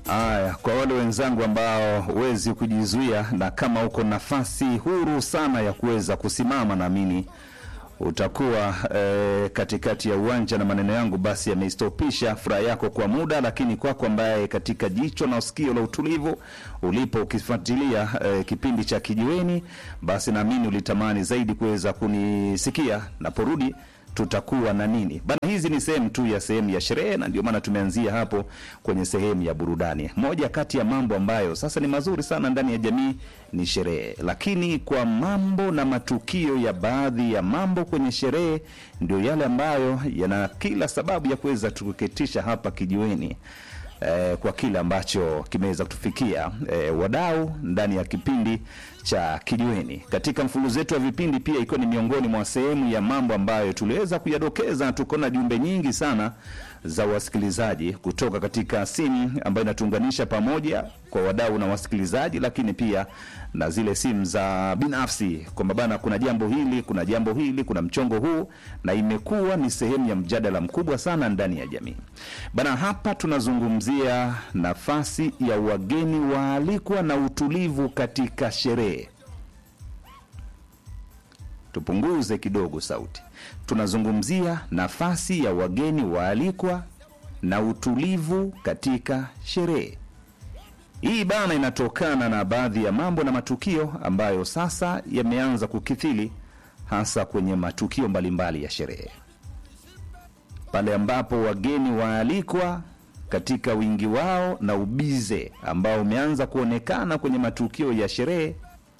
Aya, kwa wale wenzangu ambao huwezi kujizuia na kama uko nafasi huru sana ya kuweza kusimama, naamini utakuwa eh, katikati ya uwanja na maneno yangu basi yameistopisha furaha yako kwa muda, lakini kwako ambaye katika jicho na usikio la utulivu ulipo ukifuatilia eh, kipindi cha Kijiweni, basi naamini ulitamani zaidi kuweza kunisikia naporudi tutakuwa na nini bana. Hizi ni sehemu tu ya sehemu ya sherehe, na ndio maana tumeanzia hapo kwenye sehemu ya burudani. Moja kati ya mambo ambayo sasa ni mazuri sana ndani ya jamii ni sherehe, lakini kwa mambo na matukio ya baadhi ya mambo kwenye sherehe ndio yale ambayo yana kila sababu ya kuweza tukuketisha hapa kijiweni eh, kwa kile ambacho kimeweza kutufikia eh, wadau ndani ya kipindi cha Kijiweni. Katika mfululizo wetu wa vipindi pia ikiwa ni miongoni mwa sehemu ya mambo ambayo tuliweza kuyadokeza, tuko na jumbe nyingi sana za wasikilizaji kutoka katika simu ambayo inatuunganisha pamoja kwa wadau na wasikilizaji, lakini pia na zile simu za binafsi kwamba bana, kuna jambo hili, kuna jambo hili, kuna mchongo huu, na imekuwa ni sehemu ya mjadala mkubwa sana ndani ya jamii bana. Hapa tunazungumzia nafasi ya wageni waalikwa na utulivu katika sherehe. Tupunguze kidogo sauti. Tunazungumzia nafasi ya wageni waalikwa na utulivu katika sherehe. Hii bana inatokana na baadhi ya mambo na matukio ambayo sasa yameanza kukithiri hasa kwenye matukio mbalimbali ya sherehe, pale ambapo wageni waalikwa katika wingi wao na ubize ambao umeanza kuonekana kwenye matukio ya sherehe,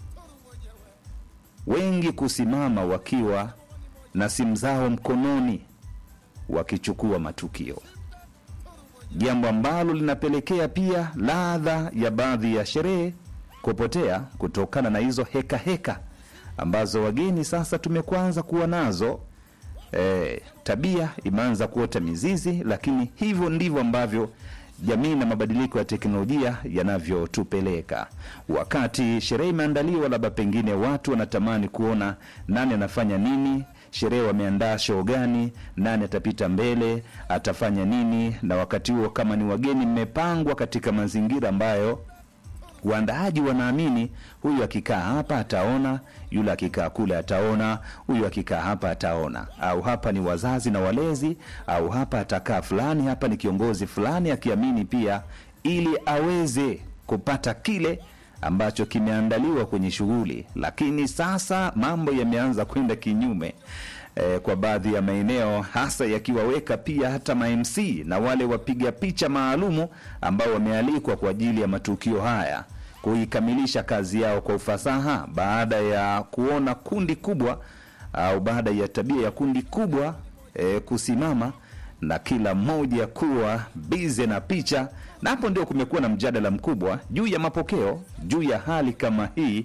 wengi kusimama wakiwa na simu zao mkononi wakichukua matukio, jambo ambalo linapelekea pia ladha ya baadhi ya sherehe kupotea kutokana na hizo heka heka ambazo wageni sasa tumekuanza kuwa nazo. E, tabia imeanza kuota mizizi, lakini hivyo ndivyo ambavyo jamii na mabadiliko ya teknolojia yanavyotupeleka. Wakati sherehe imeandaliwa, labda pengine watu wanatamani kuona nani anafanya nini, sherehe wameandaa show gani, nani atapita mbele, atafanya nini, na wakati huo kama ni wageni, mmepangwa katika mazingira ambayo waandaaji wanaamini huyu akikaa hapa ataona, yule akikaa kule ataona, huyu akikaa hapa ataona, au hapa ni wazazi na walezi, au hapa atakaa fulani, hapa ni kiongozi fulani, akiamini pia ili aweze kupata kile ambacho kimeandaliwa kwenye shughuli. Lakini sasa mambo yameanza kwenda kinyume eh, kwa baadhi ya maeneo hasa yakiwaweka pia hata ma-MC na wale wapiga picha maalumu ambao wamealikwa kwa ajili ya matukio haya kuikamilisha kazi yao kwa ufasaha, baada ya kuona kundi kubwa au baada ya tabia ya kundi kubwa eh, kusimama na kila mmoja kuwa bize na picha, na hapo ndio kumekuwa na mjadala mkubwa juu ya mapokeo juu ya hali kama hii.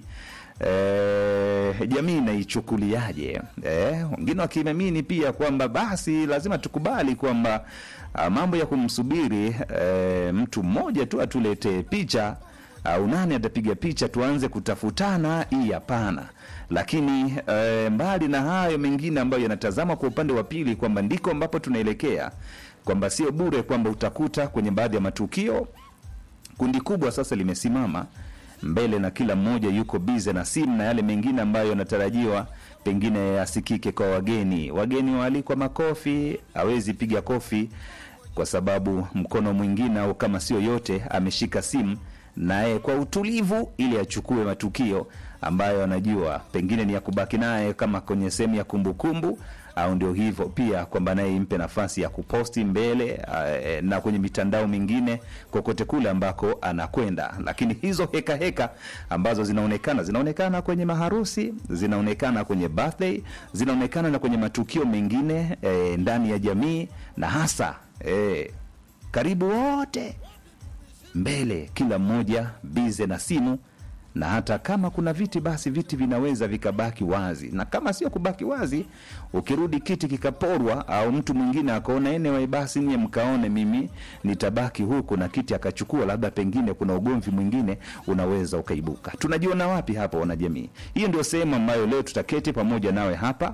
E, jamii inaichukuliaje? E, wengine wakiamini pia kwamba basi lazima tukubali kwamba a, mambo ya kumsubiri e, mtu mmoja tu atuletee picha au nani atapiga picha tuanze kutafutana, hii hapana. Lakini e, mbali na hayo mengine ambayo yanatazama kwa upande wa pili kwamba ndiko ambapo tunaelekea, kwamba sio bure kwamba utakuta kwenye baadhi ya matukio kundi kubwa sasa limesimama mbele na kila mmoja yuko bize na simu na yale mengine ambayo yanatarajiwa pengine yasikike kwa wageni. Wageni waalikwa makofi, hawezi piga kofi kwa sababu mkono mwingine au kama sio yote ameshika simu naye kwa utulivu, ili achukue matukio ambayo anajua pengine ni ya kubaki naye kama kwenye sehemu ya kumbukumbu au ndio hivyo pia kwamba naye impe nafasi ya kuposti mbele uh, na kwenye mitandao mingine kokote kule ambako anakwenda. Lakini hizo heka heka ambazo zinaonekana zinaonekana kwenye maharusi, zinaonekana kwenye birthday, zinaonekana na kwenye matukio mengine eh, ndani ya jamii na hasa eh, karibu wote mbele, kila mmoja bize na simu na hata kama kuna viti basi viti vinaweza vikabaki wazi, na kama sio kubaki wazi, ukirudi kiti kikaporwa au mtu mwingine akaona anyway, basi nyie mkaone mimi nitabaki huku na kiti akachukua, labda pengine kuna ugomvi mwingine unaweza ukaibuka. Tunajiona wapi hapa wanajamii? Hiyo ndio sehemu ambayo leo tutaketi pamoja nawe hapa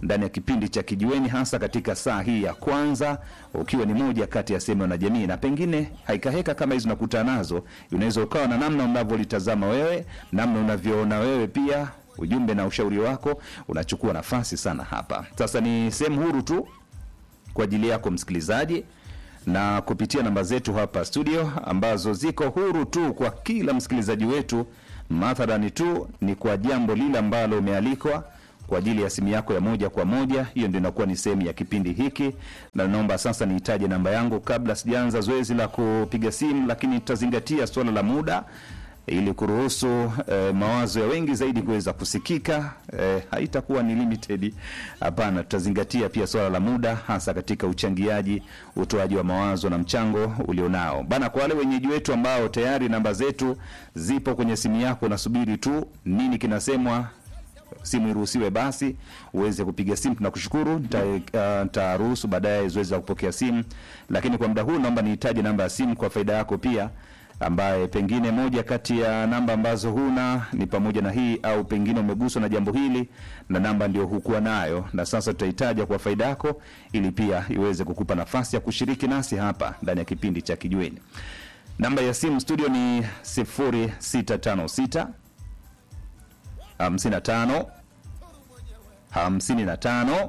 ndani ya kipindi cha Kijiweni, hasa katika saa hii ya kwanza, ukiwa ni moja kati ya sehemu na jamii, na pengine haikaheka kama hizi unakutana nazo, unaweza ukawa na namna unavyolitazama wewe, namna unavyoona wewe pia ujumbe na ushauri wako unachukua nafasi sana hapa. Sasa ni sehemu huru tu kwa ajili yako msikilizaji, na kupitia namba zetu hapa studio ambazo ziko huru tu kwa kila msikilizaji wetu, mathalani tu ni kwa jambo lile ambalo umealikwa kwa ajili ya simu yako ya moja kwa moja. Hiyo ndio inakuwa ni sehemu ya kipindi hiki, na naomba sasa niitaje namba yangu kabla sijaanza zoezi la kupiga simu, lakini tutazingatia suala la muda ili kuruhusu eh, mawazo ya wengi zaidi kuweza kusikika. Eh, haitakuwa ni limited, hapana. Tutazingatia pia swala la muda, hasa katika uchangiaji, utoaji wa mawazo na mchango ulionao bana. Kwa wale wenyeji wetu ambao tayari namba zetu zipo kwenye simu yako, nasubiri tu nini kinasemwa simu iruhusiwe basi uweze kupiga simu. Tunakushukuru, nitaruhusu uh, baadaye zoezi la kupokea simu, lakini kwa muda huu naomba nihitaji namba ya simu kwa faida yako pia ambaye pengine moja kati ya namba ambazo huna ni pamoja na hii, au pengine umeguswa na jambo hili na namba ndio hukuwa nayo, na sasa tutahitaja kwa faida yako, ili pia iweze kukupa nafasi ya kushiriki nasi hapa ndani ya kipindi cha Kijiweni. Namba ya simu studio ni 0656 55 55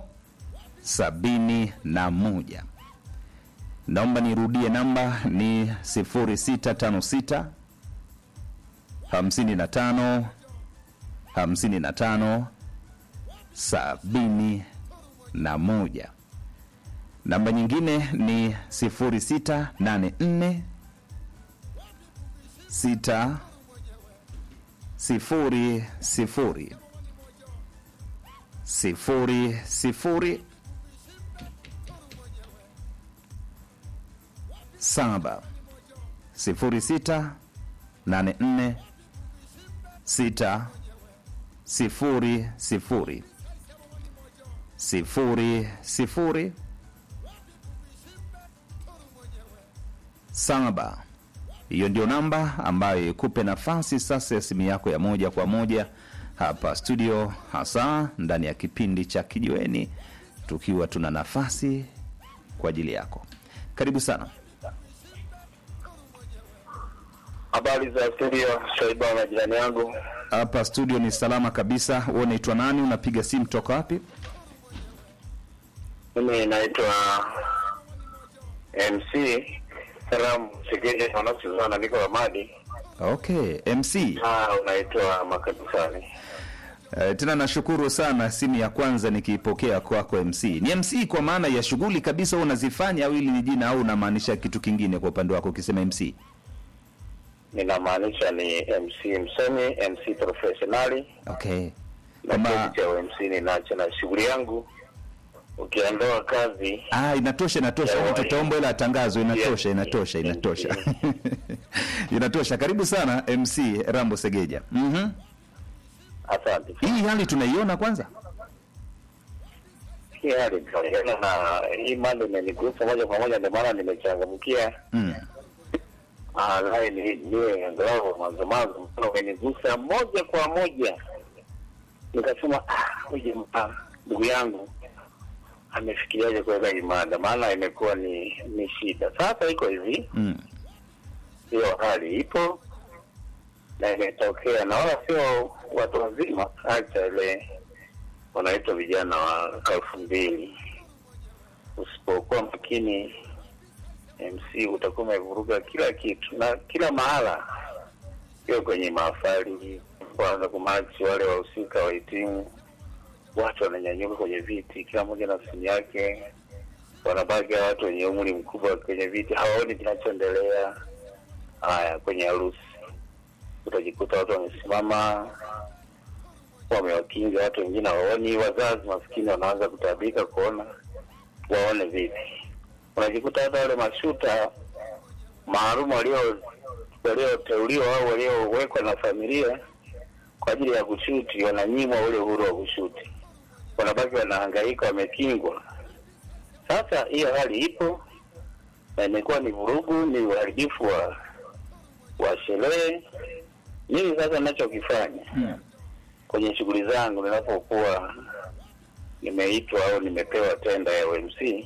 71. Naomba nirudie, namba ni 0656 55 55 71. Namba nyingine ni 0684 6 sifuri sifuri sifuri sifuri saba sifuri sita nane nne sita sifuri sifuri sifuri sifuri saba. Hiyo ndio namba ambayo ikupe nafasi sasa ya simu yako ya moja kwa moja hapa studio, hasa ndani ya kipindi cha Kijiweni, tukiwa tuna nafasi kwa ajili yako. Karibu sana. Habari za studio, Shaiba na jirani yangu. Hapa studio ni salama kabisa. Wewe unaitwa nani? Unapiga simu toka wapi? Mimi naitwa MC Salamu Segeje Mwanasuzana, niko Ramadi. Okay, MC. Ah, unaitwa Makanisani. Uh, tena nashukuru sana, simu ya kwanza nikiipokea kwako MC. Ni MC kwa maana ya shughuli kabisa wewe unazifanya, au hili ni jina, au unamaanisha kitu kingine kwa upande wako ukisema MC? Ninamaanisha ni MC msomi, MC professionali Okay, na Kama- cheti cha MC ninacho, na shughuli yangu ukiondoa kazi ah, inatosha, inatosha. Ya, Hadi wa- tutaomba ile tangazo. Inatosha, Yes, inatosha, yes, inatosha, yes. inatosha. Karibu sana MC Rambo Segeja. Mhm. asante. Hii hali tunaiona kwanza. Hii hali tunaona na hii mada imenigusa moja kwa moja, ndio maana nimechangamkia Mm. Ah, naye ni niwe angalau mwanzo mwanzo, mfano umenigusa moja kwa moja, nikasema ah, huyu jamaa ndugu yangu amefikiriaje kuweka hii mada, maana imekuwa ni ni shida. Sasa iko hivi, Mm. hiyo hali ipo na imetokea, na wala sio watu wazima, acha ile wanaitwa vijana wa elfu mbili. Usipokuwa makini MC utakuwa umevuruga kila kitu na kila mahala, hiyo kwenye mahafali, kwanza kumachi wale wahusika wahitimu, watu wananyanyuka kwenye viti, kila mmoja na simu yake, wanabaki hawa watu wenye umri mkubwa kwenye viti, hawaoni kinachoendelea. Haya, kwenye harusi utajikuta watu wamesimama wamewakinga, watu wengine hawaoni, wazazi maskini wanaanza kutabika kuona waone vipi unajikuta hata wale mashuta maalum walio walioteuliwa au waliowekwa na familia kwa ajili ya kushuti wananyimwa ule uhuru wa kushuti, wanabaki wanahangaika, wamekingwa. Sasa hiyo hali ipo na imekuwa ni vurugu, ni uharibifu wa wa sherehe. Mimi sasa ninachokifanya Mm. kwenye shughuli zangu ninapokuwa nimeitwa au nimepewa tenda ya OMC,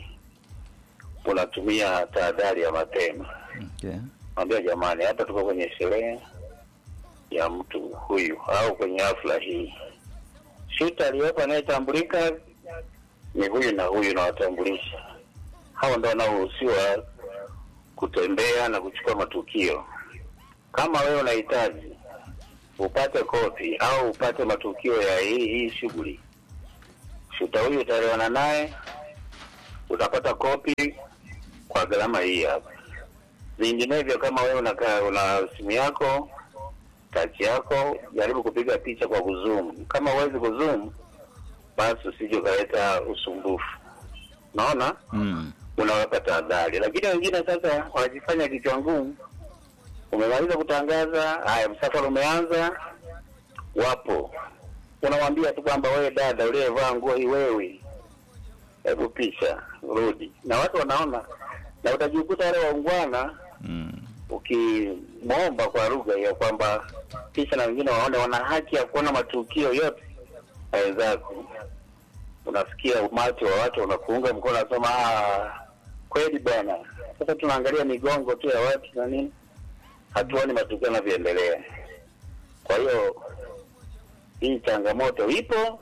unatumia tahadhari ya mapema. Okay. Mwambia jamani, hapa tuko kwenye sherehe ya mtu huyu au kwenye hafla hii, shuta aliyopo anayetambulika ni huyu na huyu, nawatambulisha hawa ndo wanaoruhusiwa kutembea na kuchukua matukio. Kama wewe unahitaji upate kopi au upate matukio ya hii hii shughuli, shuta huyu utaelewana naye, utapata kopi kwa gharama hii hapa. Vinginevyo, kama wewe unakaa una simu yako tachi yako, jaribu kupiga picha kwa kuzoom. Kama huwezi kuzoom, basi usije ukaleta usumbufu. Unaona, Mm. unaweka tahadhari. Lakini wengine sasa wanajifanya kichwa ngumu. Umemaliza kutangaza, haya, msafara umeanza, wapo unamwambia tu kwamba wewe dada uliyevaa nguo hii, wewe hebu pisha rudi, na watu wanaona, na utajikuta wale waungwana Mm. ukimwomba kwa lugha hiyo kwamba kisha na wengine waone wana haki ya kuona matukio yote ya wenzako. Unasikia umati wa watu unakuunga mkono, nasema "Ah, kweli bwana. Sasa tunaangalia migongo tu ya watu na nini, hatuoni matukio yanavyoendelea. Kwa hiyo hii changamoto ipo,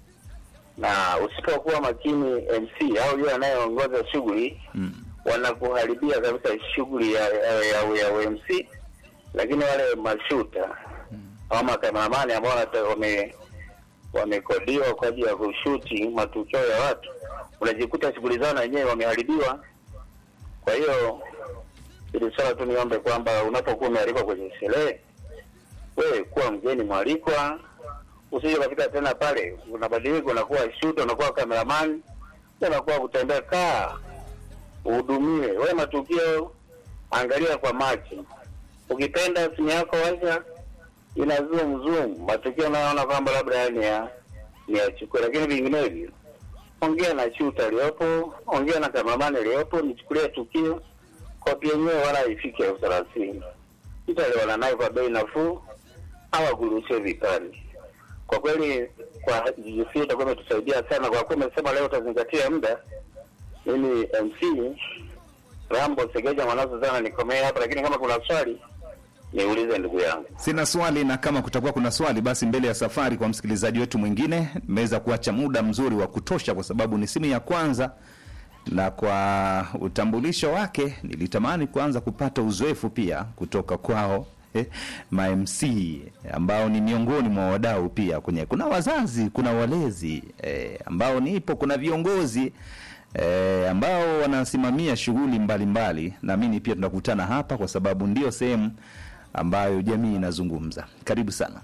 na usipokuwa makini MC au yule anayeongoza shughuli Mm. wanakuharibia kabisa shughuli ya, ya, ya, ya UMC, lakini wale mashuta au makameramani ambao wanata- wame wamekodiwa kwa ajili ya kushuti matukio ya watu, unajikuta shughuli zao na wenyewe wameharibiwa. Kwa hiyo ili swala tu niombe kwamba unapokuwa umealikwa kwenye sherehe, wewe kuwa mgeni mwalikwa, usije ukafika tena pale unabadilika, unakuwa shuta, unakuwa kameraman, unakuwa kutembea. Kaa uhudumiwe. Wewe matukio angalia kwa macho, ukipenda simu yako washa ina zoom zoom, matukio unayoona kwamba labda ni ya ni yachukue, lakini vinginevyo ongea na shuta aliyopo, ongea na kameramani aliyopo, nichukulie tukio, kopi yenyewe wala haifiki elfu thelathini itaelewana naye kwa bei nafuu au akuruhusie vipande. Kwa kweli, kwa GGC itakuwa imetusaidia sana, kwa kuwa umesema leo utazingatia muda mimi MC Rambo Segeja Mwanazo sana nikomee hapa, lakini kama kuna swali niulize ndugu yangu. Sina swali, na kama kutakuwa kuna swali, basi mbele ya safari, kwa msikilizaji wetu mwingine, nimeweza kuacha muda mzuri wa kutosha, kwa sababu ni simu ya kwanza, na kwa utambulisho wake nilitamani kuanza kupata uzoefu pia kutoka kwao eh, ma MC ambao ni miongoni mwa wadau pia kwenye, kuna wazazi, kuna walezi eh, ambao nipo, kuna viongozi eh, ambao wanasimamia shughuli mbalimbali. Naamini pia tunakutana hapa kwa sababu ndio sehemu ambayo jamii inazungumza. Karibu sana.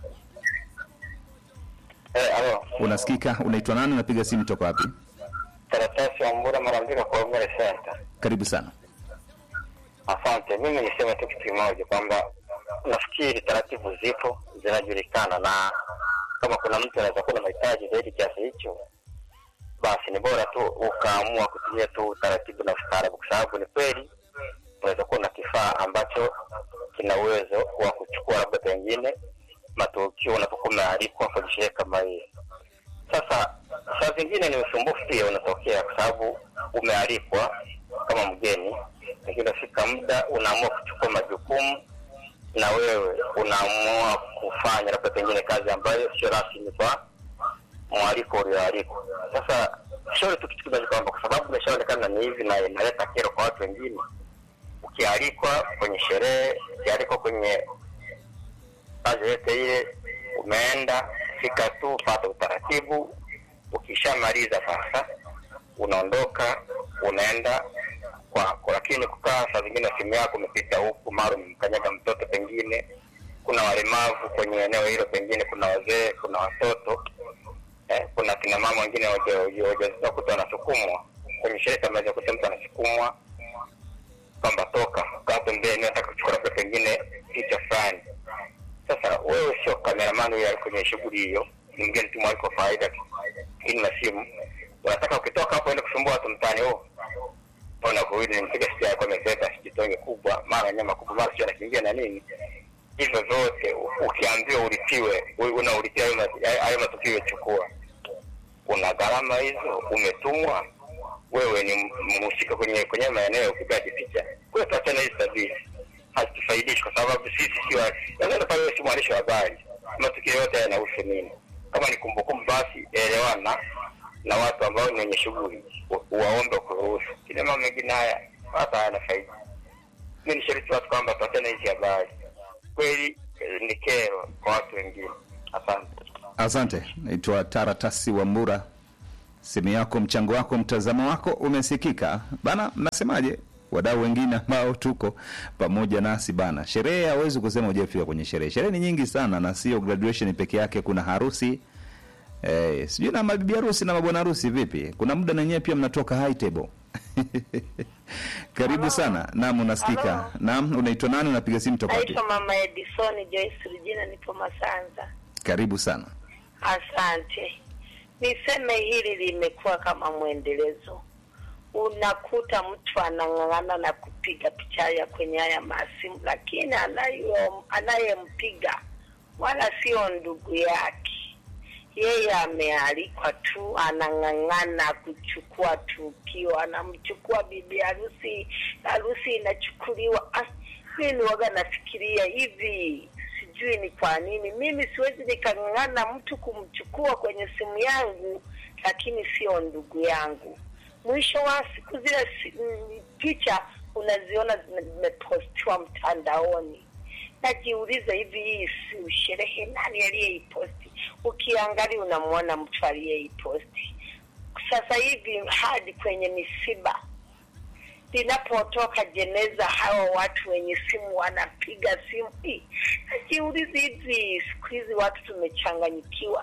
Eh, alo, Unasikika? Unaitwa nani? Unapiga simu toka wapi? karatasi ya Mbura Marambika kwa Ongere Center. Karibu sana. Asante. Mimi niseme tu kitu kimoja kwamba nafikiri taratibu zipo zinajulikana, na kama kuna mtu anaweza kuwa na mahitaji zaidi kiasi hicho, basi ni bora tu ukaamua kutumia tu taratibu na ustaarabu, kwa sababu ni kweli unaweza kuwa na kifaa ambacho kina uwezo wa kuchukua labda pengine matukio unapokuwa umealikwa kwenye sherehe kama hii. Sasa saa zingine ni usumbufu pia unatokea, kwa sababu umealikwa kama mgeni, lakini unafika muda unaamua kuchukua majukumu na wewe unaamua kufanya labda pengine kazi ambayo sio rasmi kwa mwaliko ulioalikwa. Sasa shauri tu kitu kimoja kwamba kwa sababu imeshaonekana ni hivi na inaleta kero kwa watu wengine, ukialikwa kwenye sherehe, ukialikwa kwenye kazi yote ile, umeenda fika tu, pata utaratibu. Ukishamaliza sasa, unaondoka unaenda kwako, lakini kukaa saa zingine simu yako umepita huku, mara umemkanyaga mtoto, pengine kuna walemavu kwenye eneo hilo, pengine kuna wazee, kuna watoto eh, kuna kina mama wengine wajawazito kuta wanasukumwa kwenye sherehe kama hizo, kuta mtu anasukumwa kwamba toka kaa pembeni, nataka kuchukua labda pengine picha fulani. Sasa wewe sio kameramani huyo kwenye shughuli hiyo, ni mgeni tu mwaliko wa faida, lakini na simu unataka ukitoka hapo ende kusumbua watu mtaani, oh ona huyu nimpiga sija yako amebeba sijitonge kubwa, mara nyama kubwa, mara sio anakimbia na nini. Hivyo vyote ukiambiwa ulipiwe, unaulitia hayo matukio, chukua una gharama hizo, umetumwa wewe ni mhusika kwenye kwenye maeneo ya upigaji picha. Kwa hiyo tuachane hizi tabia, hazitufaidishi kwa sababu sisi sio naweza pale, si mwandishi wa habari, matukio yote yanahusu nini? Kama ni kumbukumbu, basi elewana na watu ambao ni wenye shughuli, wa- waombe kuruhusu. Kile mambo mengine haya hata hayana faida. Mi nishariti watu kwamba tuachane hizi habari, kweli eh, ni kero kwa watu wengine. Asante. Asante, naitwa Taratasi Wambura. Simu yako, mchango wako, mtazamo wako umesikika bana. Mnasemaje wadau wengine ambao tuko pamoja nasi bana? Sherehe hawezi kusema hujafika kwenye sherehe. Sherehe ni nyingi sana, na sio graduation peke yake. Kuna harusi eh, sijui na mabibi harusi na mabwana harusi vipi? Kuna muda na nyewe pia mnatoka high table karibu sana. Naam, unasikika. Halo. Naam, unaitwa nani? Unapiga simu toka wapi? Naitwa Mama Edison Joyce Regina, nipo Masanza. Karibu sana. Asante. Niseme hili limekuwa kama mwendelezo. Unakuta mtu anang'ang'ana na kupiga picha ya kwenye haya masimu, lakini anayo anayempiga wala sio ndugu yake. Yeye amealikwa tu, anang'ang'ana kuchukua tukio, anamchukua bibi harusi, harusi inachukuliwa. Ah, mimi waga nafikiria hivi, sijui ni kwa nini mimi siwezi nikang'ang'ana mtu kumchukua kwenye simu yangu, lakini sio ndugu yangu. Mwisho wa siku zile si, mm, picha unaziona zime- zimepostiwa mtandaoni najiuliza hivi hii si sherehe nani aliyeiposti ukiangalia unamwona mtu aliyeiposti sasa hivi hadi kwenye misiba linapotoka jeneza hawa watu wenye simu wanapiga simu Hii, najiuliza hivi siku hizi watu tumechanganyikiwa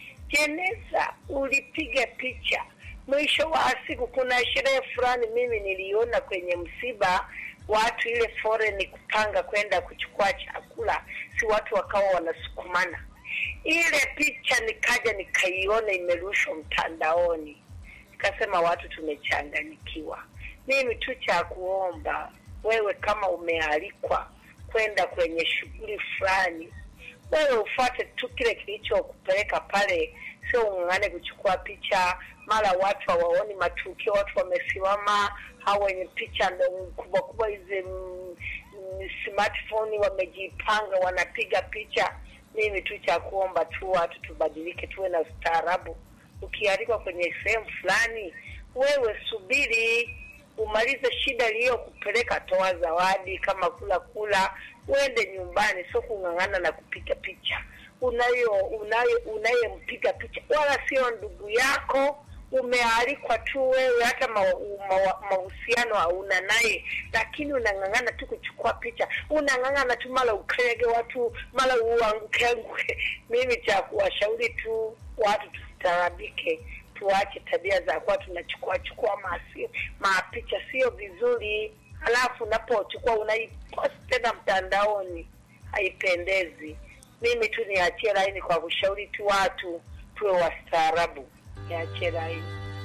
jeneza ulipiga picha mwisho wa siku kuna sherehe fulani mimi niliona kwenye msiba watu ile foreign kupanga kwenda kuchukua chakula si watu wakawa wanasukumana ile picha nikaja nikaiona imerushwa mtandaoni nikasema watu tumechanganyikiwa mimi tu cha kuomba wewe kama umealikwa kwenda kwenye shughuli fulani wewe ufuate tu kile kilichokupeleka pale, sio ung'ang'ane kuchukua picha. Mara watu hawaoni matukio, watu wamesimama, hao wenye picha ndo kubwa kubwa hizi mm, mm, smartphone wamejipanga, wanapiga picha. Mimi tu cha kuomba tu watu tubadilike, tuwe na ustaarabu. Ukialikwa kwenye sehemu fulani, wewe subiri umalize shida iliyokupeleka, toa zawadi kama kula kula, uende nyumbani, sio kung'ang'ana na kupiga picha. Unayo unayo unayempiga picha wala sio ndugu yako, umealikwa tu wewe, hata ma- ma- mahusiano hauna naye, lakini unang'ang'ana tu kuchukua picha, unang'ang'ana tu mara ukege watu, mara uanguke anguke. Mimi cha kuwashauri tu watu tustaarabike, tuache tabia za kuwa tunachukua chukua masi mapicha, sio vizuri. Halafu unapochukua unaipost tena mtandaoni, haipendezi. Mimi tu niachie laini kwa kushauri tu watu tuwe wastaarabu, niachie laini.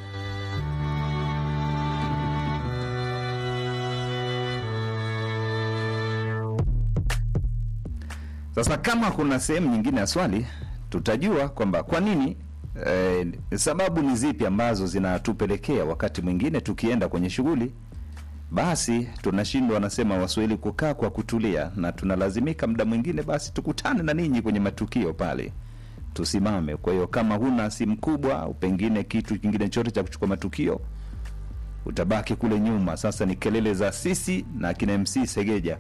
Sasa kama kuna sehemu nyingine ya swali, tutajua kwamba kwa nini eh, sababu ni zipi ambazo zinatupelekea wakati mwingine tukienda kwenye shughuli basi tunashindwa, wanasema Waswahili, kukaa kwa kutulia, na tunalazimika muda mwingine basi tukutane na ninyi kwenye matukio pale, tusimame. Kwa hiyo kama huna simu kubwa au pengine kitu kingine chote cha kuchukua matukio, utabaki kule nyuma. Sasa ni kelele za sisi na kina MC Segeja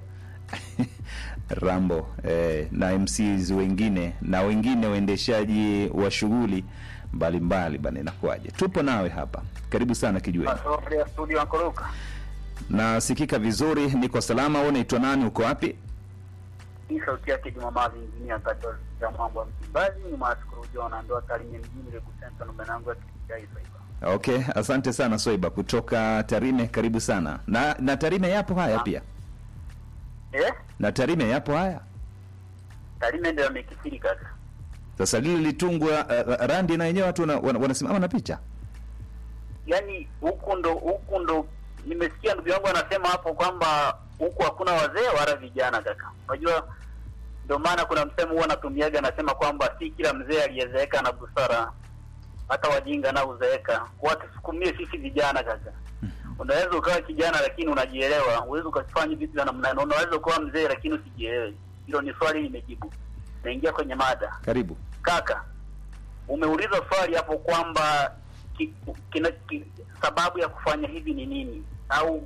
Rambo eh, na MCs wengine na wengine waendeshaji wa shughuli mbalimbali bana, inakuwaje? Tupo nawe hapa, karibu sana Kijiweni. ya studio Ankoroka. Nasikika vizuri, niko salama. Wewe unaitwa nani? Uko wapi? Hii sauti yake Jumamazi injinia kati ya mambo ya Msimbazi ni Maskuru Jona ndo Tarime mjini Lebu Center namba yangu ya kitaifa hiyo. Okay, asante sana Soiba kutoka Tarime, karibu sana. Na na Tarime yapo haya pia, Eh? na Tarime yapo haya. Tarime ndio amekithiri kaka. Sasa lile litungwa uh, randi na wenyewe watu wana- wana- wanasimama na picha Yaani huku ndo huku ndo nimesikia ndugu yangu anasema hapo kwamba huku hakuna wazee wala vijana kaka. Unajua ndio maana kuna msemo huwa anatumiaga anasema kwamba si kila mzee aliyezeeka na busara hata wajinga na uzeeka, watusukumie sisi vijana kaka. Unaweza ukawa kijana lakini unajielewa, uwezi ukafanya vitu vya namna hiyo. Unaweza ukawa mzee lakini usijielewe. Hilo ni swali nimejibu. Naingia kwenye mada. Karibu. Kaka, umeuliza swali hapo kwamba ki, kina, ki, sababu ya kufanya hivi ni nini au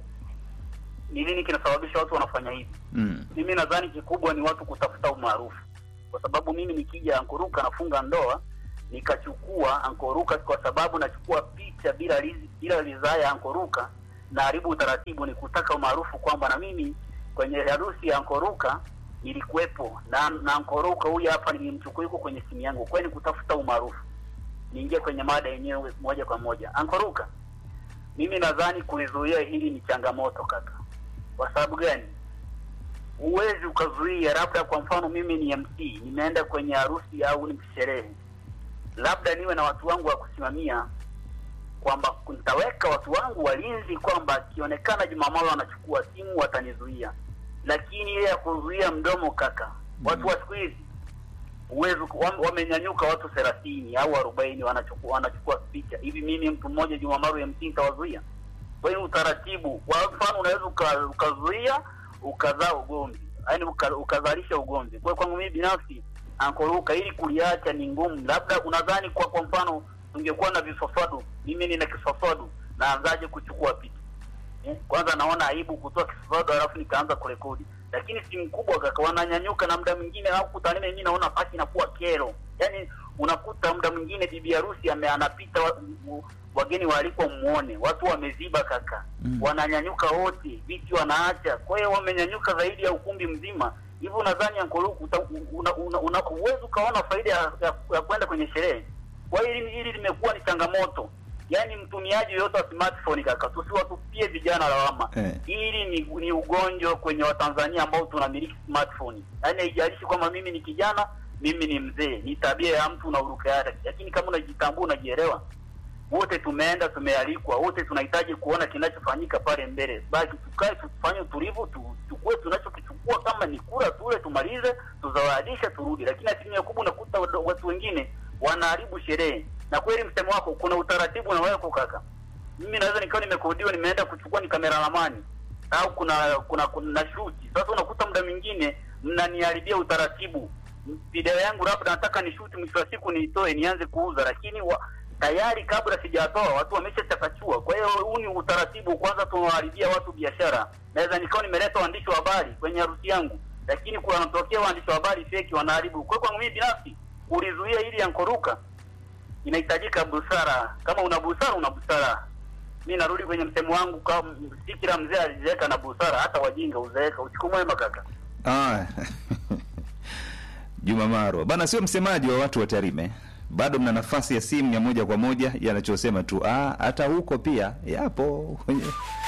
ni nini kinasababisha watu wanafanya hivi? Mm. Mimi nadhani kikubwa ni watu kutafuta umaarufu, kwa sababu mimi nikija Ankoruka nafunga ndoa nikachukua Ankoruka kwa sababu nachukua picha bila lizi, bila ridhaa ya Ankoruka na haribu utaratibu, ni kutaka umaarufu kwamba na mimi kwenye harusi ya Ankoruka nilikuwepo na, na Ankoruka huyu hapa nilimchukua yuko kwenye simu yangu, kwani kutafuta umaarufu. Niingie kwenye mada yenyewe moja kwa moja. Ankoruka, mimi nadhani kulizuia hili ni changamoto kaka. Kwa sababu gani? Huwezi ukazuia, labda kwa mfano mimi ni MC, nimeenda kwenye harusi au ni sherehe, labda niwe na watu wangu wa kusimamia, kwamba nitaweka watu wangu walinzi, kwamba akionekana Jumamalo anachukua simu watanizuia, lakini ile ya kuzuia mdomo kaka, watu wa siku hizi uwezo wam- wamenyanyuka watu thelathini au arobaini wanachukua wanachukua picha hivi. Mimi mtu mmoja Jumamaru MC nitawazuia? Kwa hiyo utaratibu, kwa mfano unaweza uka- ukazuia ukazaa ugomvi, yaani uka, ukazalisha ugomvi. Kwa hiyo kwangu mimi binafsi ankoruka, ili kuliacha ni ngumu. Labda unadhani kwa kwa mfano tungekuwa na viswaswadu, mimi nina kiswaswadu, naanzaje kuchukua picha eh? Kwanza naona aibu kutoa kiswaswadu halafu nikaanza kurekodi, lakini simu kubwa kaka, wananyanyuka na muda mwingine au kutanime, mimi naona pasi inakuwa kero, yaani unakuta muda mwingine bibi harusi ame anapita wa, u- wageni waalikwa muone, watu wameziba kaka Mm. wananyanyuka wote, viti wanaacha. Kwa hiyo wamenyanyuka zaidi ya ukumbi mzima. Hivyo unadhani Ankoluku uta- una, una, una, uwezi ukaona faida ya, ya, ya kwenda kwenye sherehe. Kwa hiyo hili hili limekuwa ni changamoto, yaani mtumiaji yoyote wa smartphone kaka, tusiwatupie vijana lawama Eh. hili ni, ni ugonjwa kwenye Watanzania ambao tunamiliki smartphone. Yaani haijalishi kwamba mimi ni kijana, mimi ni mzee, ni tabia ya mtu na uruka yake, lakini kama unajitambua, unajielewa wote tumeenda tumealikwa, wote tunahitaji kuona kinachofanyika pale mbele. Basi tukae tufanye utulivu, tu- tuchukue tunachokichukua, kama ni kura tule, tumalize, tuzawadisha, turudi. Lakini asilimia kubwa unakuta wad- watu wengine wanaharibu sherehe. Na kweli msemo wako, kuna utaratibu unawekwa kaka. Mimi naweza nikawa nimekodiwa, nimeenda kuchukua ni kamera lamani au kuna kuna kuna shuti. Sasa unakuta muda mwingine mnaniharibia utaratibu. Video yangu labda nataka ni shuti, mwisho wa siku niitoe nianze kuuza, lakini wa, tayari kabla sijatoa watu wameshachakachua. Kwa hiyo huu ni utaratibu, kwanza tunawaharibia watu biashara. Naweza nikawa nimeleta waandishi wa habari kwenye harusi yangu, lakini kuna wanatokea waandishi wa habari feki wanaharibu. Kwa hiyo kwangu mimi binafsi kulizuia ili yankoruka inahitajika busara. Kama una busara, una busara. Mi narudi kwenye msemo wangu, kama si kila mzee alizeeka na busara, hata wajinga uzeeka. Usiku mwema kaka. Ah. Juma Maro bana, sio msemaji wa watu wa Tarime, bado mna nafasi ya simu ya moja kwa moja, yanachosema tu ah, hata huko pia yapo kwenye